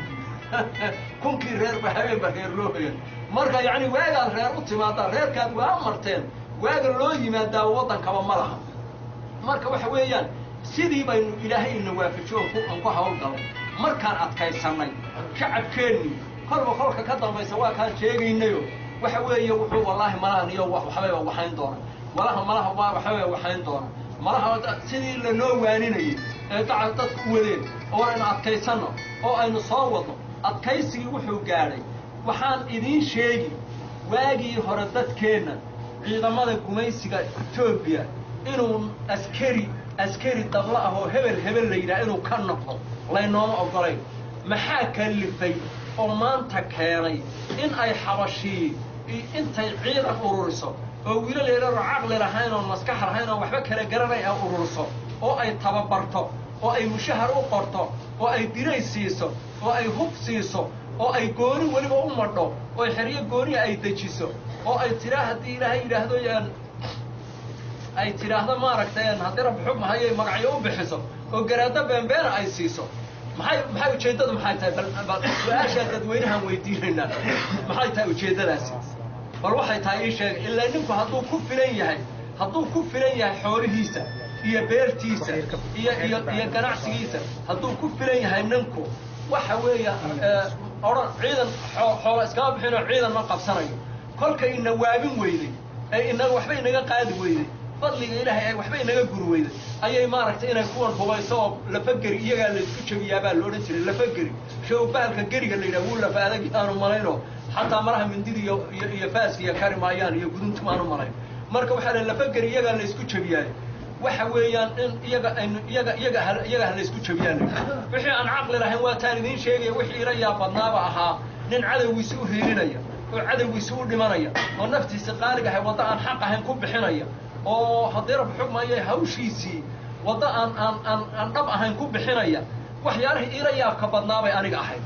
kunkii reerba habeenba reer loo hoyan marka yacni waagaad reer u timaadaa reerkaad waa marteen waaga loo yimaadaa waddankaba ma laha marka waxa weeyaan sidii baynu ilaahay ina waafajiyo aan ku hawlgalay markaan adkaysannay shacabkeennii kolba kolka ka dambaysa waa kaan sheegaynayo waxa weeye wuxuu wallaahi malahan iyo waxbayba waxayn doona malaha malaha waa waxbayba waxayn doona malaha sidii lanoo waaninayay ee daca dadku u wadeen oo aynu adkaysanno oo aynu soo wadno adkaysigii wuxuu gaadhay waxaan idiin sheegi waagii hore dadkeenna ciidamada gumaysiga etoobiya inuu askari askari dabla ah oo hebel hebel la yidhaha inuu ka noqdo laynooma oggolayn maxaa kallifay oo maanta keenay in ay xabashii intay ciidan ururiso oo wiilal yararoo caqli lahayn oon maskax lahayn oon waxba kala garanay ay ururiso oo ay tababarto oo ay mushahar u qorto oo ay diray siiso oo ay hub siiso oo ay gooni weliba u madho oo xeryo gooniya ay dejiso oo ay tiraa haddii ilaahay yidhaahdo ay tidhaahdo maaragtay haddii rab xugmahayay magacyo u bixiso oo garaado beenbeena ay siiso maxay maxay ujeeddadu maxay tahay bal bal su-aashaa dadweynahaan weydiinaynaa maxay tahay ujeeddadaasi bal waxay tahay ii sheega ilaa ninku hadduu ku filan yahay hadduu ku filan yahay xoolihiisa iyo beertiisa iyo iyo iyo ganacsigiisa hadduu ku filan yahay ninku waxa weeya odhan ciidan xoola iskama bixinoo ciidan ma qabsanayo kolka ina waabin weyday ee inaga waxba inaga qaadi weyday fadliga ilaahay ay waxba inaga guri weyday ayay maaragtay inay kuwan hubayso oo lafageri iyagaa laysku jabiyaa baa la odhan jiray lafageri show bahalka geriga la yidhaha wuu lafa adag aanu malayno xataa maraha mindida iyo iyo iyo faaska iyo kari maayaan iyo guduntum aanu malayn marka waxaa la lafageri iyagaa laysku jabiyaayo waxa weeyaan in iyaga aynu iyaga iyaga ha iyaga ha laysku jabiyaan wixii aan caqli lahayn waa taan idiin sheegaya wixii ila yaa badnaaba ahaa nin cadowgiisi u hiilinaya oo cadowgiisi u dhimanaya oo naftiisi qaaliga ahay waddo aan xaq ahayn ku bixinaya oo haddii rab xugmaya hawshiisii waddo aan aan aan aan dhab ahayn ku bixinaya waxyaalihii ila yaabka badnaabay aniga ahayd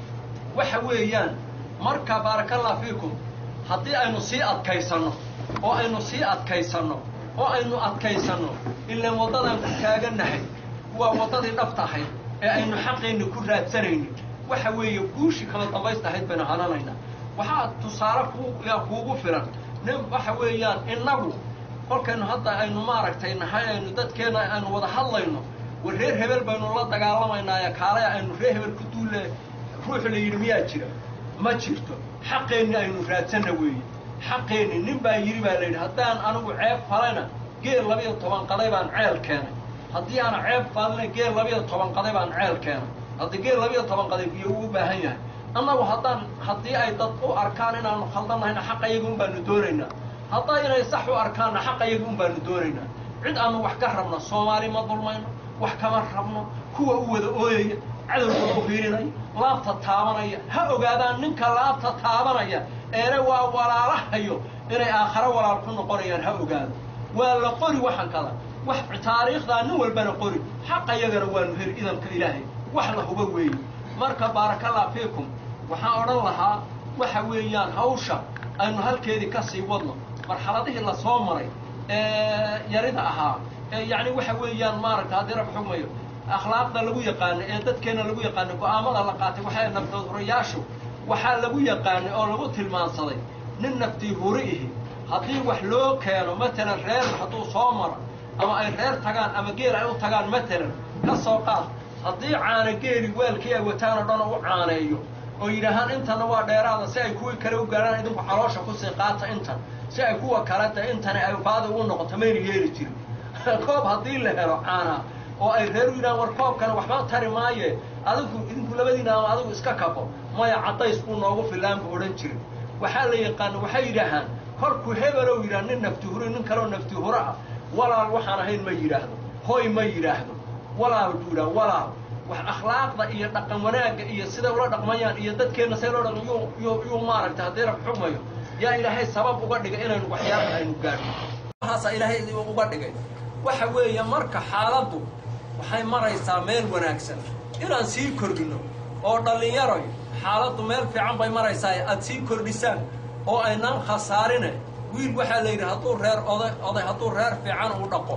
waxa weeyaan marka baarakallah fiikum haddii aynu sii adkaysanno oo aynu sii adkaysanno oo aynu adkaysanno ilaan waddadaan ku taagannahay waa waddadii dhabta ahayd ee aynu xaqeenna ku raadsanaynin waxa weeye guushii kala dambaysta ahayd baynu hananaynaa waxaa tusaale kuu yaa kuugu filan nin waxa weeyaan innagu kolkaynu hadda aynu maaragtay nahay aynu dadkeenna aynu wada hadlayno war reer hebel baynu la dagaalamaynaaye kaalaya aynu reer hebel ku duulle ruuxu la yidhi miyaa jira ma jirto xaqeenni aynu raadsanna weeye xaqeenni nin baa yidhi baa la yidhi haddaan anigu ceeb falayna geel labiyo toban qaday baan ceel keenay haddii aana ceeb falina geel labiyo toban qaday baan ceel keenay haddii geel labiyo toban qaday biyo uu u baahan yahay annagu haddaan haddii ay dad u arkaan inaanu khaldan nahayna xaq ayaga un baanu doonaynaa haddaa inay sax u arkaanna xaq ayaga un baanu doonaynaa cid aanu wax ka rabno soomaali ma dulmayno wax kama rabno kuwa u wada ooyaya cadowgooda u hiilinaya laabta taabanaya ha ogaadaan ninka laabta taabanaya eena waa walaalahayo inay aakhare walaal ku noqonayaan ha ogaado waa la qori waxan kada wax taariikhdaa nin walbana qori xaqa yagana waanu heli idanka ilaahay wax la huba weeye marka baarakallah fiikum waxaan odhan lahaa waxa weeyaan hawsha aynu halkeedii ka sii wadno marxaladihii la soo maray ee yarida ahaa ee yacni waxa weeyaan maaragta haddii rab xugmayo akhlaaqda lagu yaqaano ee dadkeenna lagu yaqaano go'aamada la qaatay waxay naftood hurayaashu waxaa lagu yaqaanay oo lagu tilmaansaday nin naftii huri ihi haddii wax loo keeno matalan reer hadduu soo maro ama ay reer tagaan ama geel ay u tagaan matalan ka soo qaad haddii caana geeli weelkii ay wataan oo dhan u caaneeyo oo yidhaahaan intana waa dheeraada si ay kuwii kale u gaarhaan idinku caloosha kusii qaata intan si ay kuwa kaleta intani ay baadi ugu noqoto mayna yeeli jirin koob haddii la helo caanaa oo ay reer u yidhahaan war koobkana waxba tari maaye adigu idinku labadiina ama adigu iska kabo maya caddays buu noogu filaan buu odhan jirin waxaa la yaqaana waxay yidhaahaan kolkuu hebelow yidhaha nin nafti huri nin kaloo nafti huro ah walaal waxaan ahayn ma yidhaahdo hoy ma yidhaahdo walaal buu yidhaha walaal wax akhlaaqda iyo dhaqan wanaagga iyo siday ula dhaqmayaan iyo dadkeenna say loo dhaqan yuu yuu yuu maaragtay haddii rab xugmayo yaa ilaahay sabab uga dhigay inaynu waxyaaba aynu gaadhno waxaasaa ilaahay uga dhigay waxa weeye marka xaaladdu waxay maraysaa meel wanaagsan inaan sii kordhino oo dhallinyaroy xaaladdu meel fiican bay maraysaa aad sii kordhisaan oo aynaan khasaarine wiil waxaa la yidhi hadduu reer oday oday hadduu reer fiican uu dhaqo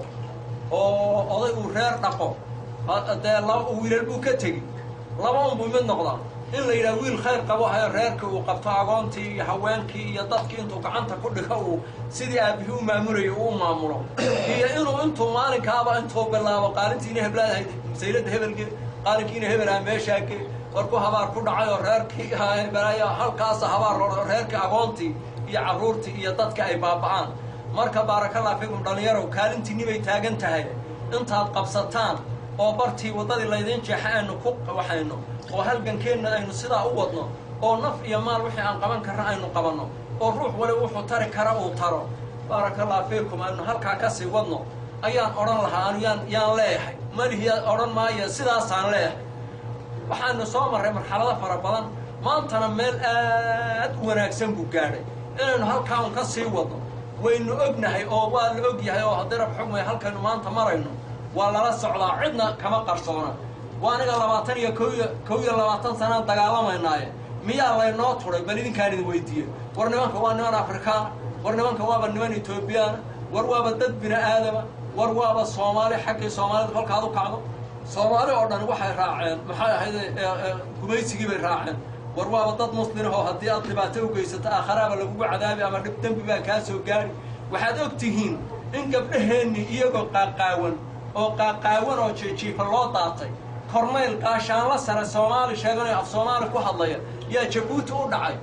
oo oday uu reer dhaqo dee laba wiilal buu ka tegi laba unbuu mid noqdaa in la yidhaha wiil khayr qabo hayo reerkii uu qabto agoontii iyo haweenkii iyo dadkii intuu gacanta ku dhigo uu sidii aabihii u maamulayo uu maamulo iyo inuu intuu maalinkaaba intuu bilaabo qaalintiina heblaadahayd masaylada hebelge qaalinkiina hebelaha meeshaage warku habaar ku dhacay oo reerkii hebelaya halkaasa habaar loo reerkii agoontii iyo carruurtii iyo dadka ay baaba'aan marka baarakallah fikum dhallinyarow kaalintiinni bay taagan tahay intaad qabsataan oo bartii waddadii laydiin jeexa aynu ku waxayno oo halgankeenna aynu sidaa u wadno oo naf iyo maal wixii aan qaban karna aynu qabanno oo ruux wali wuxuu tari kara uu taro baarakallahu fiikum aynu halkaa ka sii wadno ayaan odhan lahaa anu yaan yaan leeyahay malihiya odhan maayo sidaasaan leeyahay waxaanu soo marray marxalado fara badan maantana meel aad u wanaagsan buu gaadhay inaynu halkaa un ka sii wadno waynu ognahay oo waa la og yahay oo haddii rab xugmaya halkaynu maanta marayno waa lala socdaa cidna kama qarsoona waa aniga labaatan iyo ko iyo kow iyo labaatan sanaan dagaalamaynaaye miyaa laynoo turay bal idinkaan idin weydiiye war nimanka waa niman afrikaana war nimanka waaba niman etoobiyaana war waaba dad bini aadama war waaba soomaali xaggii soomaalida kolkaad u kacdo soomaali oo dhan waxay raaceen maxay ahayd gumaysigii bay raaceen war waaba dad muslimahoo haddii aad dhibaato u geysato aakharaaba lagugu cadaabi ama dhib dembi baa kaa soo gaari waxaad og tihiin in gabdhaheenni iyagoo qaaqaawan oo qaaqaawan oo jiijiifa loo daatay kornayl gaashaanla sare soomaali sheeganayo af soomaali ku hadlaya yaa jabuuti u dhacay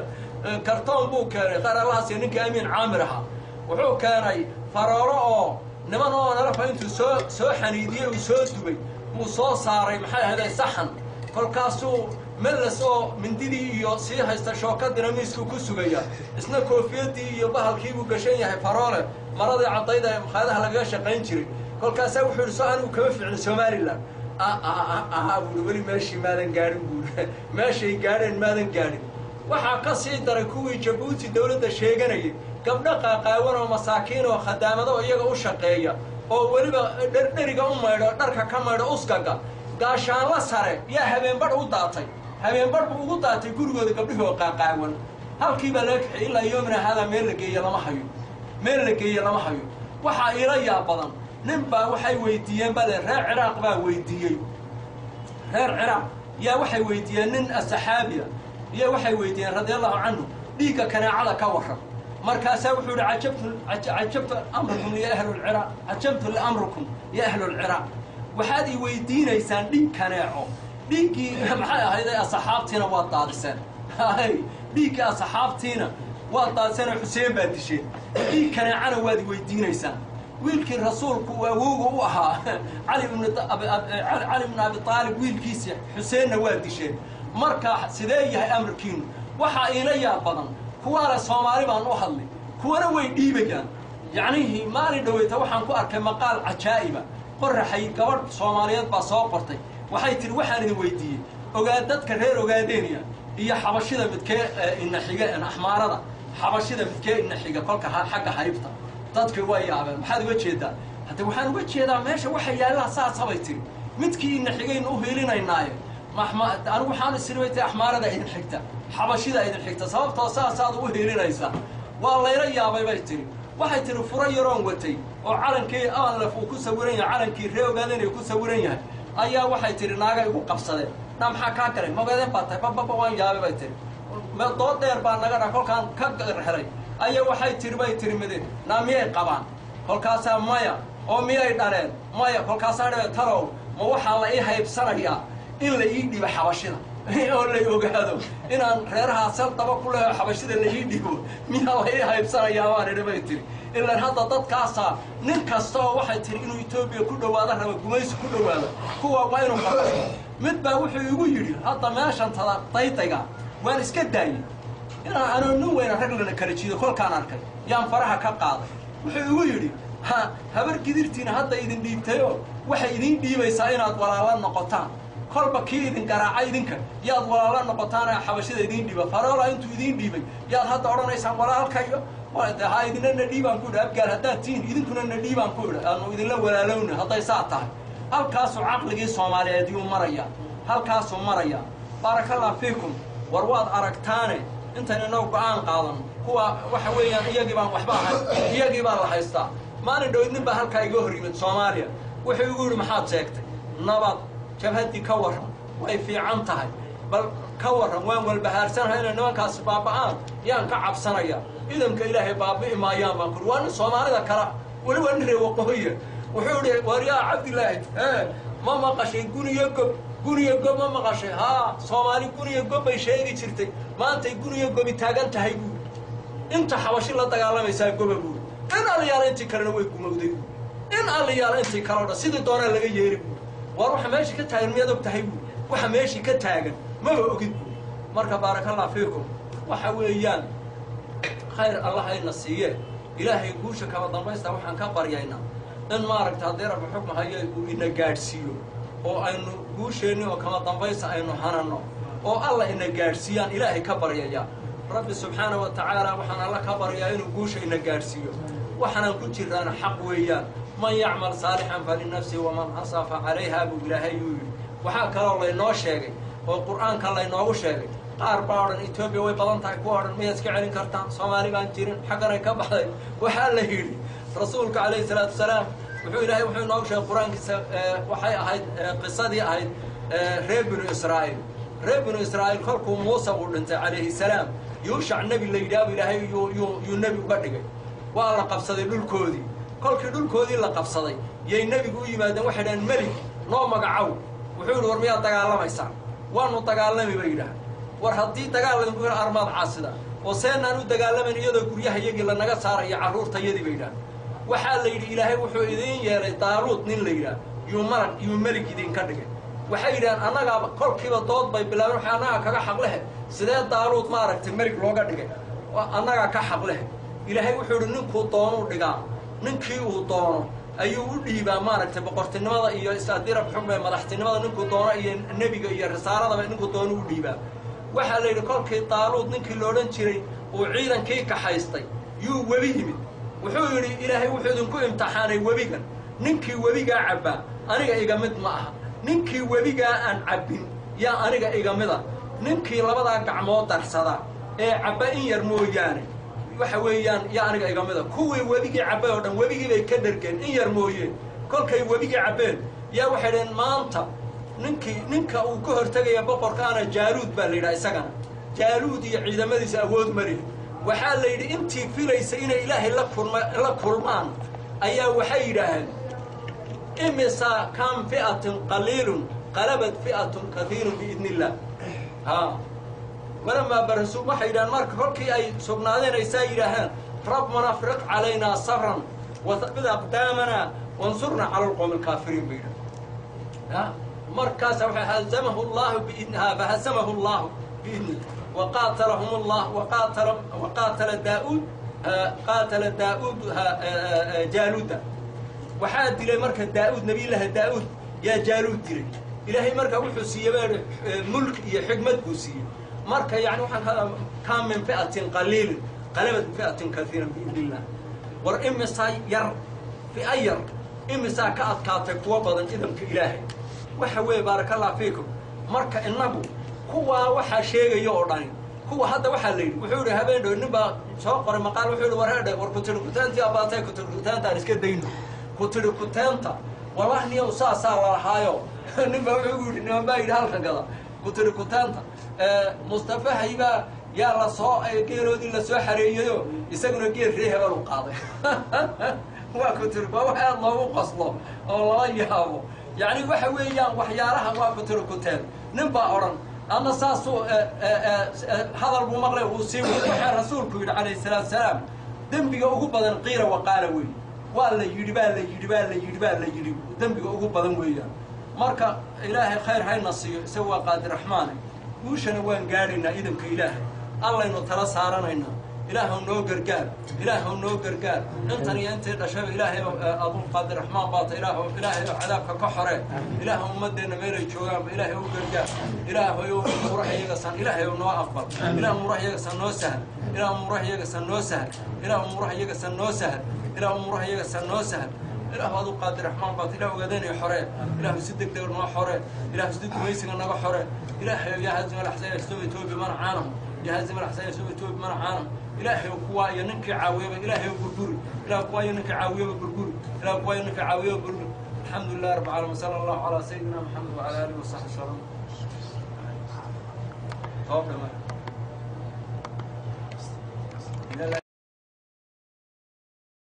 kartoon buu keenay qaralahaasiyo ninkii amiin caamir ahaa wuxuu keenay faroolo oo niman oo nalafa intuu soo soo xaniidiyey uu soo dubay uu soo saaray maxay ahayday saxan kolkaasuu mellas oo mindidii iyo sii haysta shookadina miisku ku sugaya isna koofiyadii iyo bahalkiibuu gashan yahay faroole maradii caddayda ee makhaayadaha lagaga shaqayn jiray kolkaasaa wuxuu yidhi soo anigu kama ficno somalilan aha buuri weli meeshii maadan gaadhin buuri meeshay gaadheen maadan gaadhin waxaa ka sii daray kuwii jabuuti dawladda sheeganayay gabdho qaaqaawan oo masaakiin oo khadaamado iyaga u shaqeeya oo weliba dherdheriga u maydho dharka ka maydho uskaga gaashaanla sare yaa habeenbadh u daatay habeenbadh buu ugu daatay gurigooda gabdhihii oo qaaqaawan halkii baa laga kaxiyay ilaa yoomina haadaa meel la geeye lama hayo meel la geeye lama hayo waxaa iila yaa badan nin baa waxay weydiiyeen bale reer ciraaq baa weydiiyey reer ciraaq yaa waxay weydiiyeen nin saxaabiya iyo waxay weydiiyeen radia allahu canhu dhiigga kanaacada ka warran markaasaa wuxuu yihi ajabtu cajabtu amrukum ya ahlulciraaq cajabtu liamrukum ya ahlulciraaq waxaad i weydiinaysaan dhiig kaneeco dhiiggii maxay ahayday asxaabtiina waad daadiseen hay dhiiggii asxaabtiina waad daadiseen oo xuseen baad disheen dhiig kaneecana waad i weydiinaysaan wiilkii rasuulku uu awowga u ahaa cali cali bnu abi aalib wiilkiisi xuseenna waa disheen marka sidee yahay amarkiinu waxaa iila yaab badan kuwaana soomaali baan u hadlay kuwana way dhiibayaan yacnihii maalin dhaweyta waxaan ku arkay maqaal cajaa'iba qoraxay gabadh soomaaliyeed baa soo qortay waxay tidhi waxaan idin weydiiyey ogaa dadka reer ogaadeeniya iyo xabashida midkee ina xiga axmaarada xabashida midkee ina xiga kolka xagga haybta dadkii waa yaabeen maxaad uga jeedaa hadde waxaan uga jeedaa meesha waxa yaallaa saasabay tiri midkii ina xigaynu u hiilinaynaaye anigu waxaan isiri ti axmaarada idin xigta xabashida idin xigta sababtoo saasaad u hiilinaysaa waa layla yaabay bay tiri waxay tihi furo yaroon watay oo calankii anlef uu ku sawiran yahay calankii ree ogaadeen ay ku sawiran yahay ayaa waxay tihi naaga igu qabsadeen na maxaa kaa galay mogaadeen baa tahay bababa waan yaabay bay tihi dood dheer baa naga dha kolkaan ka xelay ayaa waxay tihi bay tihi mideen naa miyay qabaan kolkaasaa maya oo miyay dhaleen maya kolkaasaa dhabe talow ma waxaa la ii haybsanayaa in la ii dhibo xabashida oo la ogaado inaan reerahaa sal daba ku leho xabashida la ii dhibo miyaa la ii haybsanayaa baan idhi bay tihi ilaan hadda dadkaasaa nin kasta oo waxay tihi inuu etoobiya ku dhowaado raba gumaysi ku dhowaado kuwa waa inuu qabto mid baa wuxuu igu yidhi hadda meeshan tada daydayga waan iska daayey inaan anoo nin weyna rag lana kala jiido kolkaan arkay yaan faraha ka qaaday wuxuu igu yidhi ha habar gidirtiina hadda idin dhiibtayoo waxay idiin dhiibaysaa inaad walaala noqotaan kolba kii idin garaaca idinka yaad walaala noqotaan xabashida idiin dhiiba faroola intuu idiin dhiibay yaad hadda odhanaysaan walaalkayo ha idina na dhiibaan ku idhi abgaal haddaad tihiin idinkuna na dhiibaan ku idhi aanu idinla walaalowna hadday saa tahay halkaasuu caqligii soomaaliyeed yuu marayaa halkaasuu marayaa baarakallah fiikum war waad aragtaane intayn inoo go-aan qaadan kuwa waxa weeyaan iyagii baan waxba ahayn iyagii baa la haystaa maalin dhowid nin baa halkaa iga hor yimid soomaaliya wuxuu igu yidhi maxaad sheegtay nabad jabhaddii ka warran way fiican tahay bal ka warran waan walbahaarsanahay inay nimankaasi baaba'aan yaan ka cabsanaya ciidanka ilaahay baabi'i maayaan baan kuri waa nin soomaalida kala weliba nin ree waqooyiya wuxuu idhi waryaa cabdilaahi ee ma maqashay guniyo gob guniyo gob ma maqashay haa soomaali guniyo gob bay sheegi jirtay maantay guniyo gobi taagan tahay buuri inta xabashi la dagaalamaysaa goba buuri in allayaala intii kalena way gumowday buuri in allayaala intii kaleo dhan sidii doonaa laga yeeri buuri war waxa meeshii ka taagan miyaad og tahay buuri waxa meeshii ka taagan maba ogid buuri marka baarakallah fiikum waxa weeyaan khayr allah hayna siiye ilaahay guusha kaba dambaysta waxaan ka baryaynaa in maaragta haddii rabbi xukm hayo uu ina gaadhsiiyo oo aynu guusheenni oo kama dambaysta aynu hananno oo alla ina gaadhsiiyaan ilaahay ka baryayaa rabbi subxaana wa tacaala waxaan alla ka baryaa inuu guusha ina gaadhsiiyo waxaanaan ku jiraana xaq weeyaan man yacmal saalixan falinafsi waman asafa calayha buu ilaahay yuu yidhi waxaa kaloo laynoo sheegay oo qur'aanka laynoogu sheegay qaar baa odhan etoobiya way badan tahay kuwa odhan miyaad iska celin kartaan soomaali baan jirin xagganay ka baxday waxaa la yidhi rasuulka calayhi salaatu wasalaam wuxuu ilaahay wuxuu inoogu sheegay qur-aankiisa waxay ahayd qisadii ahayd reer binu israa'iil reer binu israa'iil kolkuu muuse uu dhintay calayhi salaam yuushac nebi la yidhaabu ilaahay yuu yuu yuu nebi uga dhigay waa la qabsaday dhulkoodii kolkii dhulkoodii la qabsaday yay nebigu u yimaadeen waxay dhahaan melig noo magacow wuxuu yidhi war miyaad dagaalamaysaan waanu dagaalami bay yidhaah war haddii dagaal laydinku helo armaad caasida oo seenaan u dagaalamayn iyadoo guryaha iyagii lanaga saarayo carruurtayadii bay yidhaah waxaa la yidhi ilaahay wuxuu idiin yeelay daaluud nin la yidhaah yuu malag yuu melig idinka dhigay waxay yidhahaan annagaa kolkiiba dood bay bilaabeen waxay annagaa kaga xaqlehe sidee daaluud maaragtay melig looga dhigay annagaa ka xaqlehe ilaahay wuxuu yidhi ninkuu doonuu dhigaa ninkii uu doono ayuu u dhiibaa maaragtay boqortinimada iyo is-adirab xugme madaxtinimada ninkuu doono iyo nebiga iyo risaaladaba ninkuu doono u dhiibaa waxaa la yidhi kolkii daaluud ninkii loodhan jiray uu ciidankii kaxaystay yuu webi yimid wuxuu yidhi ilaahay wuxuu idinku imtixaanay webigan ninkii webigaa cabbaa aniga iga mid ma aha ninkii webigaa aan cabbin yaa aniga iga mida ninkii labadaa gacmood darsada ee cabba in yar mooyaane waxa weeyaan yaa aniga iga mida kuwii webigii cabbay oo dhan webigii bay ka dhergeen in yar mooyeen kolkay webigii cabbeen yaa waxay dhaheen maanta ninkii ninka uu ka hortegaya boqorkaana jaaluud baa la yidhaha isagana jaaluud iyo ciidamadiisa awood malihi waxaa la yidhi intii filaysa inay ilaahay la kulma la kulmaan ayaa waxay yidhaaheen imisa kan fi'atun qaliilun qalabat fi'atun kaiirun biidni illah ha walamaa barasu waxay yidhahaan marka kolkii ay sugnaadeen aysaa yidhaaheen rabbana afriq calaynaa sabran wahabid aqdaamana wansurna cala alqowmi alkaafiriin bay yidhaha markaasa waxa hazamahu llahu biidniha fahasamahu llahu biidni waqaatalahum llah waqaatala waqaatala daauud qaatala daauud jaaluuda waxaa dilay marka daauud nabiyullaahi daauud yaa jaaluud dilay ilaahay marka wuxuu siiyey ba mulk iyo xigmad buu siiyey marka yani waxaan ka kaa min fi'atin qaliilin qalabat fi'atin kaiiran biidni illah war imisaa yar fi'a yar imisaa ka adkaatay kuwa badan idamka ilaahay waxa weeye baaraka allah fiikum marka innagu kuwaa waxaa sheegaya oo dhani kuwa hadda waxaa la yidhi wuxuu yidhi habeen dhow nin baa soo qoray maqaal wuxuu yidhi war heedhe war kutiri kuteentii abaatay kutiri kuteenta aan iska dayno kutiri kuteenta wallahi niyow saasaa lalahaayo nin baa wuxuu yidhi niman baa yidhi halka gada kutiri kuteenta mustafa haybaa yaa la soo geeloodii la soo xareeyayo isaguna geel ree hebel u qaaday waa kutiri waa wax aad loogu qoslo oo lala yaabo yacni waxa weeyaan waxyaalaha waa kutiri kuteen nin baa odhan ama saasuu hadal buu maqlay uu sii wada waxaa rasuulku yidhi calayhi salaatu salaam dembiga ugu badan qiila waqaala weeye waa la yidhi baa la yidhi baa la yidhi baa la yidhi dembiga ugu badan weeyaan marka ilaahay khayr hayna siiyo isaga waa qaadir raxmaane guushana waan gaadhaynaa idamka ilaahay allaynu tala saaranaynaa ilaahw noo gargaar ilaahw noo gargaar intan iyo intay dhashaba ilaahay aduu qaadir raxmaan baata ilaah ilaahay oo cadaabka ka xoree ilaah ummadeenna meelay joogaanba ilaahay u gargaar ilaahay oo murax iyagasan ilaahay oo noo aqbal ilaah murax iyagasan noo sahal ilaah murax iyagasan noo sahal ilaah murax iyagasan noo sahal ilaah murax iyagasan noo sahal ilahu aduu qaadir raxmaan baata ilah ogaadeenaya xoree ilaahu si deg deg noo xoree ilahu si gumaysiga naga xoree ilaahay yaa hazima alaxsaan yasuma etoobiya mana caanahu yaa hazima alaxsaan yasuma etoobiya mana caanahu ilaahay kuwaa iyo ninkii caawiyaba ilaahay burburi ilah kuwaa iyo ninkii caawiyaba burburi ilah kuwaa iyo ninkii caawiyaba burburi alxamdu lilah rabbi caalamiin sala allahu calaa sayidina maxamed wacala aalihi wasaxbi wasalam